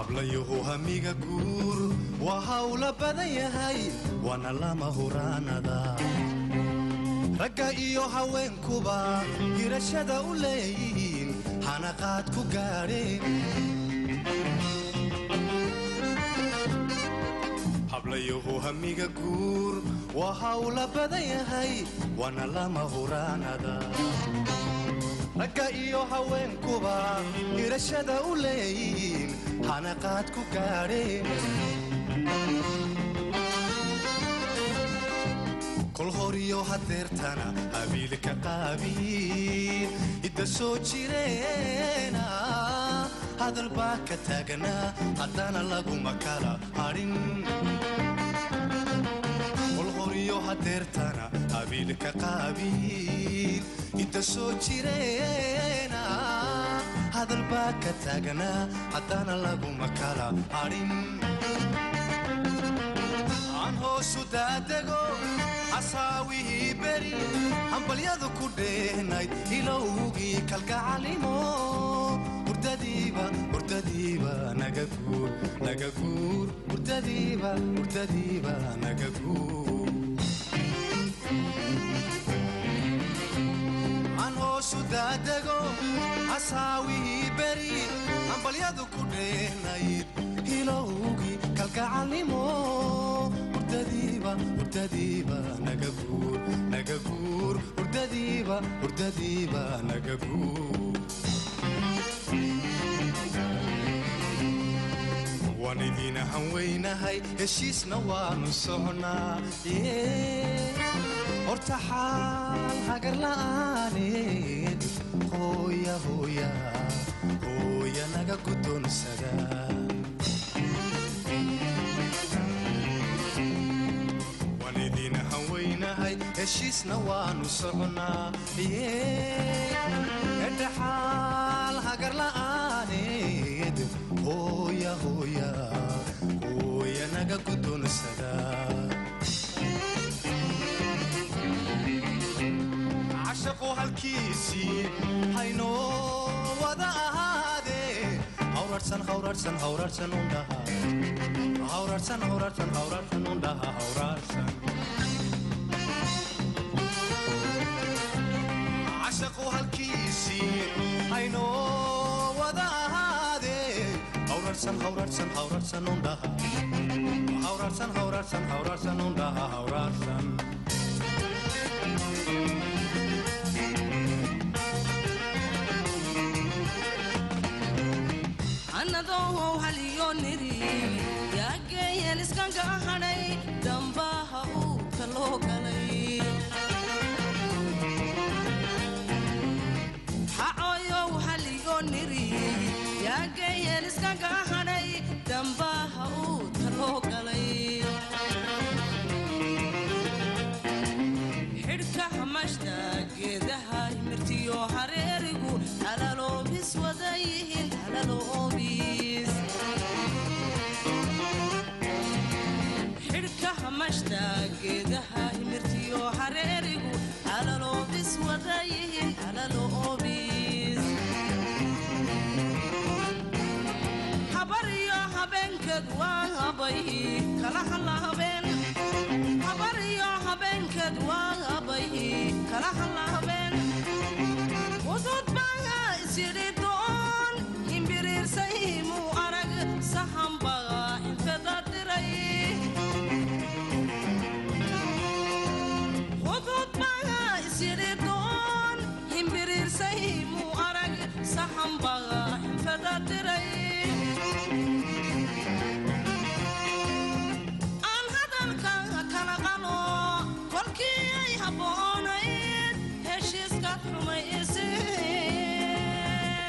hablayuhu hamiga guur waa hawla badan yahay waana lama huraanada ragga iyo haweenkuba hirashada u leeyihiin hanaqaad ku gaadheen hablayuhu hamiga guur waa hawla badan yahay waana lama huraanada ragga iyo haweenkuba hirashada u leeyihiin hanaqaad ku gaadheen kol horiyo hadeertana habiilka qaabiin hidda soo jireena hadal baa ka taaganaa haddana laguma kala hadhin kol horiyo hadeertana habiilka qaabiin hidda soo jireena hadal baa ka taaganaa haddana laguma kala hadhin aan hoosu daadego hasaawihii beri hambalyadu ku dheenayd ilowgii kalgacalimo hurdadiiba hurdadiiba naga guur naga guur hurdadiiba hurdadiiba naga guur aan hoosu daadego hasaawihii beri hambalyadu ku dheenayd ilowgii kalgacalimo hurdadiiba hurdadiiba naga guur naga guur hurdadiiba hurdadiiba naga guur waan idiina hanweynahay heshiisna waanu socnaa horta xaal hagar la'aaneed hooya hooya hooya naga guddoonsada haweynahay heshiisna waanu socnaa edhaxaal hagar la'aaneed hooya hooya hooya naga guddoonsada cashaqu halkiisii haynoo wada ahaadee hawrarsan hawrarsan hawrarsan undhaha hawrarsan hawrarsan hawrarsan undhaha hawrarsan cashaqu halkiisii haynoo wada ahaadee hawrarsan hawrarsan hawrarsan undhaha hawrarsan hawrarsan hawrarsan undhaha hawrarsan anadoohow haliyo niri yaageeyeen iskanka hadhay dambaha uurka loo galay xacooyow haliyo niri yaageeyeen iskanka hadhay dambaha uurka loo galay xidhka hamashta geedaha himirtiyo hareerigu halaloobis wada yihiin halaloobis xidhka hamashta geedaha himirtiyo hareerigu halaloobis wada yihiin halaloobis habariyo habeenkeed waa habay kala hala habeen habariyo habeenkeed waa habay kala hala habeen udud baa isyidhi doon himbiriirsay muu arag sahanbaa infeda diray udud baa isyidhi doon himbiriirsay muu arag sahanbaa infeda diray aan hadalka kala qalo kolkii ay habboonayd heshiiskaad xumayseen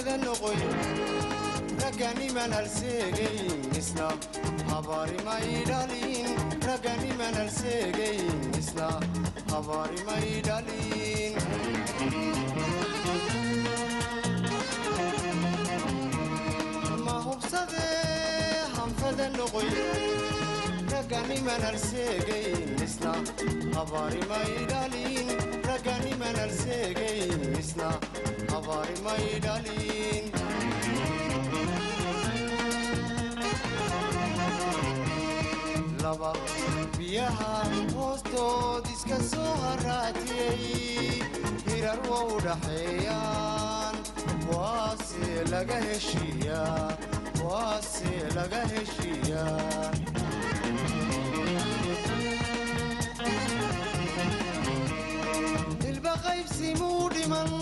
hanfada noqoy raganiman halseegayn isna habaarimay dhalin raganiman halseegayn isna habaarimay dhalin ma hubsadee hanfada noqoy raganiman halseegayn isna habaarimay dhalin raganiman halseegayn isna habaarimay dhalin laba biyaha hoostood iska soo haraatiyey hirar waa u dhaxeeyaan waase laga heshiiyaa waase laga heshiiyaa dilba qaybsimuu dhiman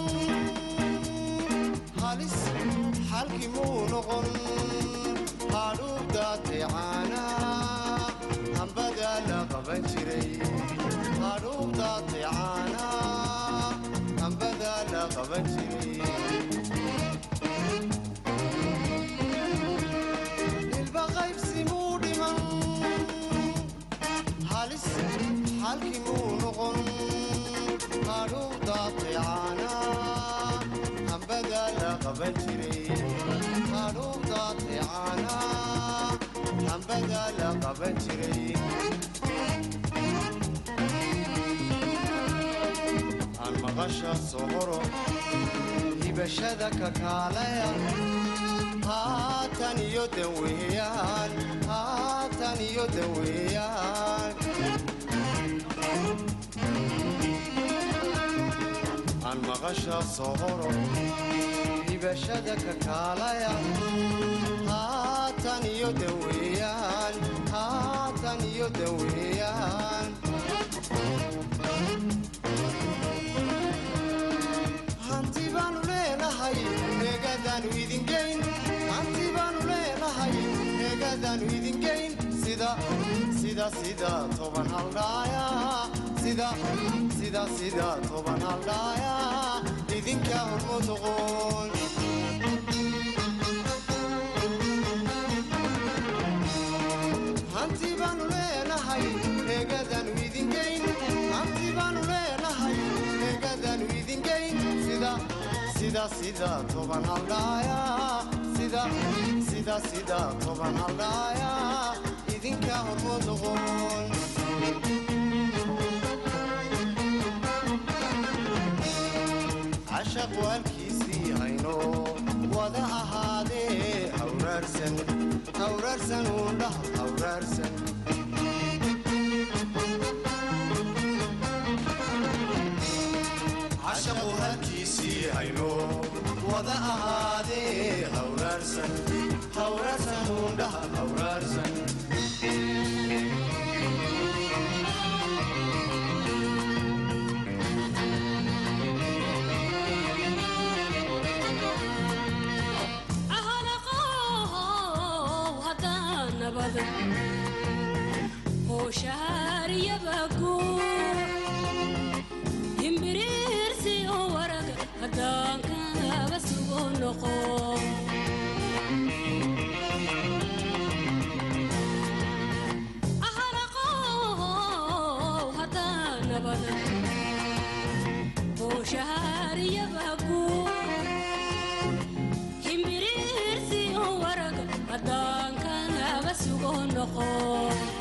halis xalki muu noqon hadhuubdaatay caanaa hambada la qaban jiray hadhuubdaatay caanaa hambada la qaban jiray dilba qaybsimuu dhiman halis xalki muu noqon hadhuubdaatay caanaa hambada la qaban jiray hadhuubdaatay caanaa hambada la qaban jiray aan maqasha sohoro hibashada kakaalaya haatan iyo daweeyaan haatan iyo daweeyaan aan maqasha sohoro hibashada kakaalaya haatan iyo daweeyaan haatan iyo daweeyaan hanti baanu leenahay eegadaanu idingeyn hanti baanu leenahay eegadaanu idingeyn sida sida sida toban haldhaaya sida sida sida toban haldhaaya idinka hormuduqoon hanti baanu leenahay eegadaanu idingeyn hanti baanu leenahay eegadaanu idingeyn sida sida sida toban haldhaaya sida sida sida toban haldhaaya idinka hormuduqoon cashaqu halkiisii hayno wada ahaadee hawraarsan hawraarsan uundhah hawraarsan cashaqu halkiisii hayno wada ahaadee hawraarsan hawraarsan uundhah hawraarsan ahalaqow haddaan nabada hooshaharyabagu himbiriirsi oo waraga haddaan kaaba sugo noqo ahalaqow haddaan nabada hooshaharyabagu himbiriirsi oo waraga haddaan kaaba sugo noqo